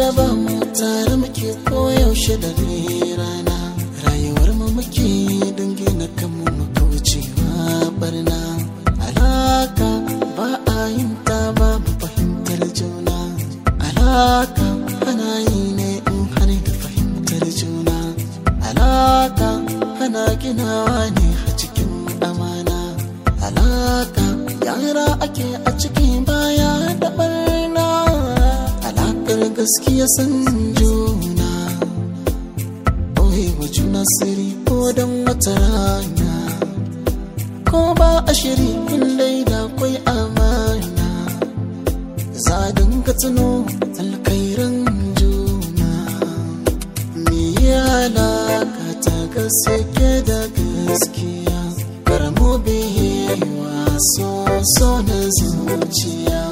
raba mu tare muke koyaushe da rana rayuwar mu muke dangina kanmu mu kaucewa barna alaka ba a yin ta ba mu fahimtar juna alaka ana yi ne in har da fahimtar juna alaka ana ginawa ne a cikin amana alaka yara ake a cikin baya da barna alakar gaskiya san juna wa juna siri ko don wata rana ko ba a shiri dai da kwai amana za dinga tuno alkairan juna me ya alaka ta gaske da gaskiya karamo biyewa so so na zuciya